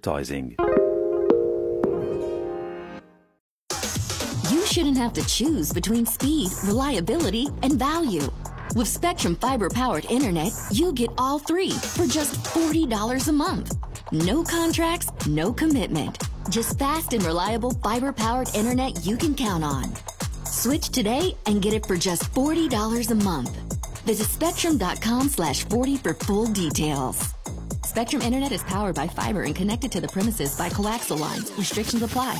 advertising. You shouldn't have to choose between speed, reliability, and value. With Spectrum Fiber powered internet, you get all three for just $40 a month. No contracts, no commitment. Just fast and reliable fiber powered internet you can count on. Switch today and get it for just $40 a month. Visit spectrum.com slash 40 for full details. Spectrum Internet is powered by fiber and connected to the premises by coaxial lines. Restrictions apply.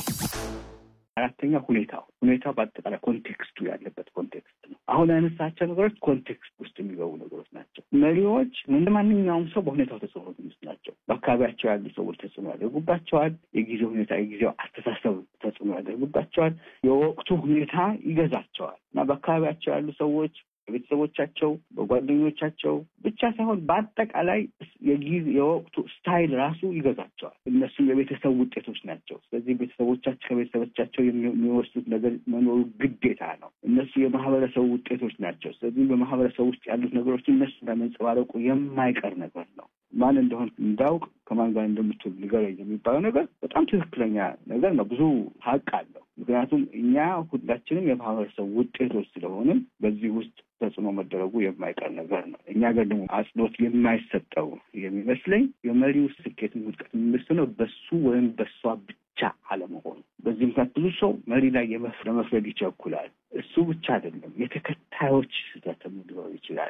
አራተኛ ሁኔታው ሁኔታው በአጠቃላይ ኮንቴክስቱ ያለበት ኮንቴክስት ነው። አሁን ያነሳቸው ነገሮች ኮንቴክስት ውስጥ የሚገቡ ነገሮች ናቸው። መሪዎች እንደ ማንኛውም ሰው በሁኔታው ተጽዕኖ ውስጥ ናቸው። በአካባቢያቸው ያሉ ሰዎች ተጽዕኖ ያደርጉባቸዋል። የጊዜው ሁኔታ የጊዜው አስተሳሰብ ተጽዕኖ ያደርጉባቸዋል። የወቅቱ ሁኔታ ይገዛቸዋል እና በአካባቢያቸው ያሉ ሰዎች በቤተሰቦቻቸው፣ በጓደኞቻቸው ብቻ ሳይሆን በአጠቃላይ የጊዜ የወቅቱ ስታይል ራሱ ይገዛቸዋል። እነሱም የቤተሰብ ውጤቶች ናቸው። ስለዚህ ቤተሰቦቻቸው ከቤተሰቦቻቸው የሚወስዱት ነገር መኖሩ ግዴታ ነው። እነሱ የማህበረሰቡ ውጤቶች ናቸው። ስለዚህ በማህበረሰብ ውስጥ ያሉት ነገሮች እነሱ ለመንጸባረቁ የማይቀር ነገር ነው። ማን እንደሆን እንዳውቅ ከማን ጋር እንደምትውል ንገረኝ የሚባለው ነገር በጣም ትክክለኛ ነገር ነው። ብዙ ሀቅ አለው። ምክንያቱም እኛ ሁላችንም የማህበረሰብ ውጤቶች ስለሆንም በዚህ ውስጥ ተጽዕኖ መደረጉ የማይቀር ነገር ነው። እኛ ጋር ደግሞ አጽንኦት የማይሰጠው የሚመስለኝ የመሪው ስኬትን ውድቀት የሚመስለው በሱ ወይም በሷ ብቻ አለመሆኑ። በዚህ ምክንያት ብዙ ሰው መሪ ላይ ለመፍረድ ይቸኩላል። እሱ ብቻ አይደለም፣ የተከታዮች ስህተት ሊኖር ይችላል።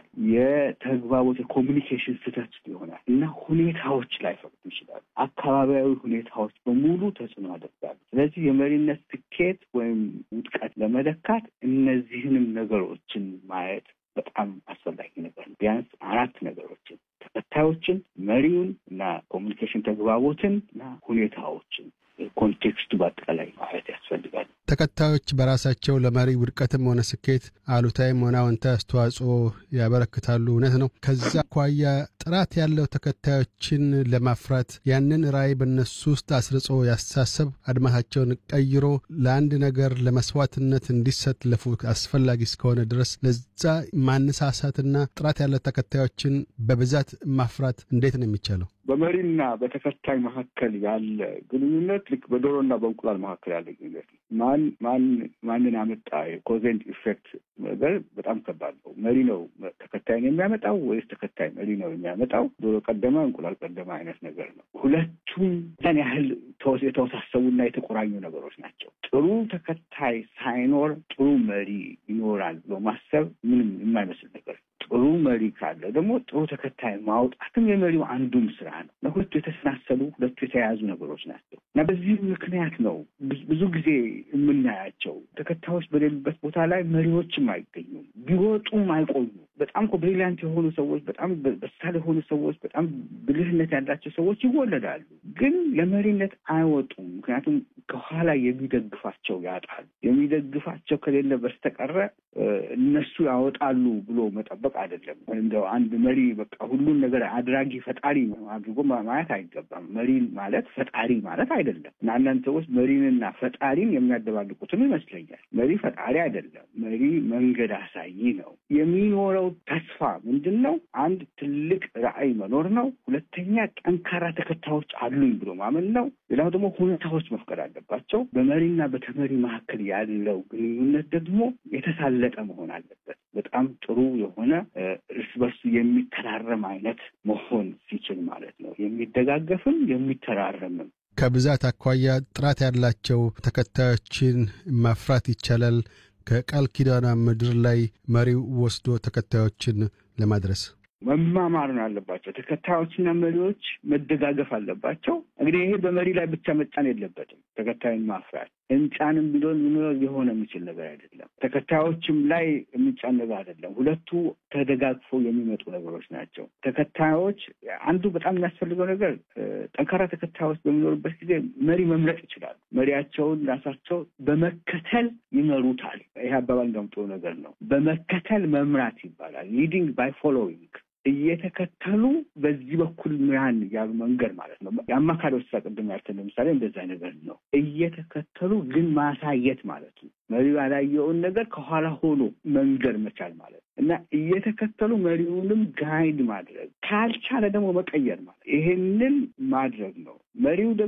የተግባቦት የኮሚኒኬሽን ስህተት ይሆናል እና ሁኔታዎች ላይ ፈቅዱ ይችላል። አካባቢያዊ ሁኔታዎች በሙሉ ተጽዕኖ ያደርጋሉ። ስለዚህ የመሪነት ስኬት ወይም ውድቀት ለመለካት እነዚህንም ነገሮችን ማየት በጣም አስፈላጊ ነገር ነው። ቢያንስ አራት ነገሮችን ተከታዮችን፣ መሪውን እና ኮሚኒኬሽን ተግባቦትን እና ሁኔታዎችን ኮንቴክስቱ በአጠቃላይ ማየት ያስፈልጋል። ተከታዮች በራሳቸው ለመሪ ውድቀትም ሆነ ስኬት አሉታዊም ሆነ አዎንታዊ አስተዋጽኦ ያበረክታሉ። እውነት ነው። ከዛ አኳያ ጥራት ያለው ተከታዮችን ለማፍራት ያንን ራዕይ በእነሱ ውስጥ አስርጾ ያስተሳሰብ አድማሳቸውን ቀይሮ ለአንድ ነገር ለመስዋዕትነት እንዲሰለፉ አስፈላጊ እስከሆነ ድረስ ለዛ ማነሳሳትና ጥራት ያለ ተከታዮችን በብዛት ማፍራት እንዴት ነው የሚቻለው? በመሪና በተከታይ መካከል ያለ ግንኙነት ልክ በዶሮና በእንቁላል መካከል ያለ ግንኙነት ነው። ማን ማን ማንን አመጣ የኮዜንት ኢፌክት ነገር በጣም ከባድ ነው። መሪ ነው ተከታይን የሚያመጣው ወይስ ተከታይ መሪ ነው የሚያመጣው? ዶሮ ቀደመ እንቁላል ቀደመ አይነት ነገር ነው። ሁለቱም ያን ያህል የተወሳሰቡና የተቆራኙ ነገሮች ናቸው። ጥሩ ተከታይ ሳይኖር ጥሩ መሪ ይኖራል ብሎ ማሰብ ምንም የማይመስል ነገር ጥሩ መሪ ካለ ደግሞ ጥሩ ተከታይ ማውጣትም የመሪው አንዱም ስራ ነው። ለሁለቱ የተሰናሰሉ ሁለቱ የተያያዙ ነገሮች ናቸው እና በዚህ ምክንያት ነው ብዙ ጊዜ የምናያቸው ተከታዮች በሌሉበት ቦታ ላይ መሪዎችም አይገኙም፣ ቢወጡም አይቆዩም። በጣም እኮ ብሪሊያንት የሆኑ ሰዎች፣ በጣም በሳል የሆኑ ሰዎች፣ በጣም ብልህነት ያላቸው ሰዎች ይወለዳሉ፣ ግን ለመሪነት አይወጡም። ምክንያቱም ከኋላ የሚደግፋቸው ያጣሉ። የሚደግፋቸው ከሌለ በስተቀረ እነሱ ያወጣሉ ብሎ መጠበቅ አይደለም። እንደው አንድ መሪ በቃ ሁሉን ነገር አድራጊ ፈጣሪ አድርጎ ማየት አይገባም። መሪ ማለት ፈጣሪ ማለት አይደለም እና አንዳንድ ሰዎች መሪንና ፈጣሪን የሚያደባልቁትም ይመስለኛል። መሪ ፈጣሪ አይደለም። መሪ መንገድ አሳይ ነው። የሚኖረው ተስፋ ምንድን ነው? አንድ ትልቅ ራዕይ መኖር ነው። ሁለተኛ ጠንካራ ተከታዮች አሉኝ ብሎ ማመን ነው። ሌላው ደግሞ ሁኔታዎች መፍቀድ አለባቸው። በመሪና በተመሪ መካከል ያለው ግንኙነት ደግሞ የተሳለጠ መሆን አለበት። በጣም ጥሩ የሆነ እርስ በርሱ የሚተራረም አይነት መሆን ሲችል ማለት ነው። የሚደጋገፍም የሚተራረምም ከብዛት አኳያ ጥራት ያላቸው ተከታዮችን ማፍራት ይቻላል። ከቃል ኪዳኗ ምድር ላይ መሪው ወስዶ ተከታዮችን ለማድረስ መማማር ነው ያለባቸው። ተከታዮችና መሪዎች መደጋገፍ አለባቸው። እንግዲህ ይሄ በመሪ ላይ ብቻ መጫን የለበትም። ተከታይን ማፍራት እንጫንም ቢሆን ሊሆን የሚችል ነገር አይደለም። ተከታዮችም ላይ የሚጫን ነገር አይደለም። ሁለቱ ተደጋግፎ የሚመጡ ነገሮች ናቸው። ተከታዮች አንዱ በጣም የሚያስፈልገው ነገር ጠንካራ ተከታዮች በሚኖሩበት ጊዜ መሪ መምረጥ ይችላሉ። መሪያቸውን ራሳቸው በመከተል ይመሩታል። ይሄ አባባል እንደምጥሩ ነገር ነው። በመከተል መምራት ይባላል። ሊዲንግ ባይ ፎሎዊንግ እየተከተሉ በዚህ በኩል ምራን ያሉ መንገድ ማለት ነው። የአማካሪዎች ስራ ቅድም ያልኩት ለምሳሌ እንደዛ ነገር ነው። እየተከተሉ ግን ማሳየት ማለት ነው። መሪው ያላየውን ነገር ከኋላ ሆኖ መንገድ መቻል ማለት ነው እና እየተከተሉ መሪውንም ጋይድ ማድረግ ካልቻለ ደግሞ መቀየር ማለት ይሄንን ማድረግ ነው። መሪው